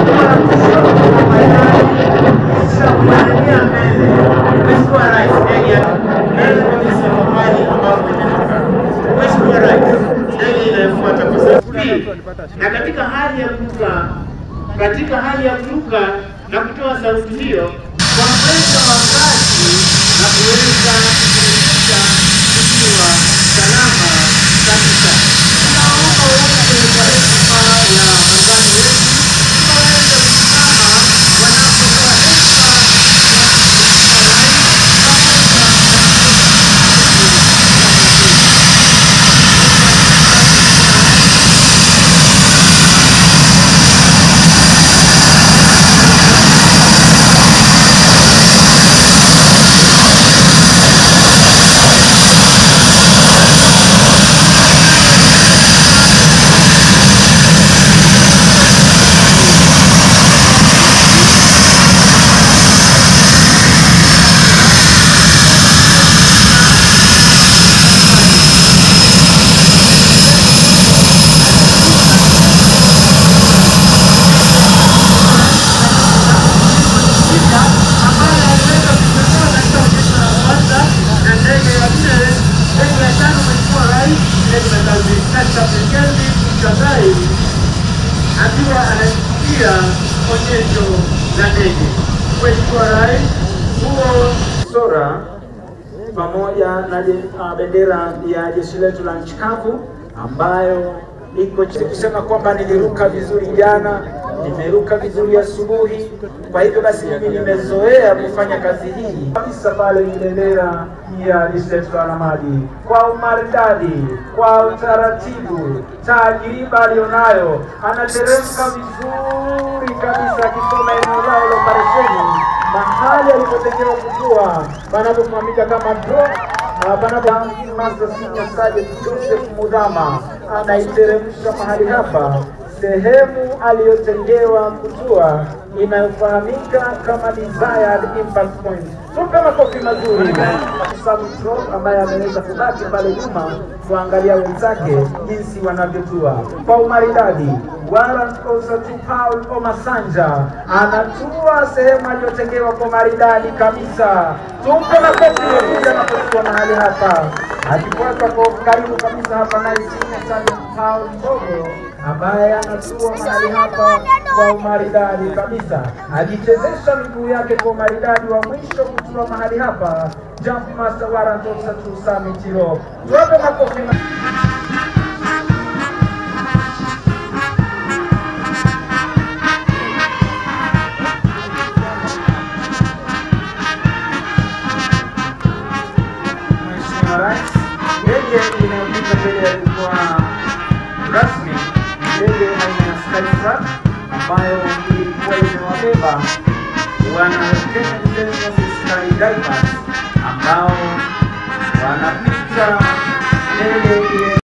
na katika hali ya kuruka katika hali ya kuruka na kutoa sauti hiyo kwa mwendo wa kasi na kuweza kushirikisha tukiwa salama kabisa. Tunaomba wote kwa heshima ya muungano wetu tukaweze kusimama wanapotoa heshima ya Mheshimiwa Rais pamoja na ambaye aliweza kutoka katika onyesho la kwanza na ndege ya nne, ndege ya tano Mheshimiwa Rais ndege ya Captain Kelvin Mchagai akiwa anashikilia onyesho la ndege. Mheshimiwa Rais, huo sora pamoja na je- ah, bendera ya jeshi letu la nchi kavu ambayo iko chini, kusema kwamba niliruka vizuri jana, nimeruka vizuri asubuhi. Kwa hivyo basi mimi nimezoea kufanya kazi hii kabisa. Pale ni bendera ya jeshi letu la wanamaji kwa umaridadi, kwa utaratibu, tajriba aliyonayo, anateremka vizuri kabisa akisoma eneo lao la operesheni mahali alipotengewa kutua panapofahamika kama drop na panapo Master Senior Sergeant Joseph Mudhama anaiteremsha mahali hapa sehemu aliyotengewa kutua inayofahamika kama desired impact point. Tupe makofi mazuri Sam Drop ambaye ameweza kubaki pale nyuma kuangalia wenzake jinsi wanavyotua kwa umaridadi. Warrant Officer to Paul Omasanja anatua sehemu aliyotengewa kwa maridadi kabisa. Tumpe makofi yakuja anapotua mahali hapa, akifuata kwa karibu kabisa hapa naye Senior Sergeant Paul Mbogo ambaye anatua mahali hapa kwa umaridadi kabisa, ajichezesha miguu yake kwa umaridadi wa mwisho kutua mahali hapa. Jump Master Warrant Officer to Sami Chiro, tuwape makofi. ma- Mheshimiwa Rais, ndege inayopita mbele ya jukwaa rasmi ni ndege aina ya Skytrack ambayo ilikuwa imewabeba wana Kenya Defence Sky Divers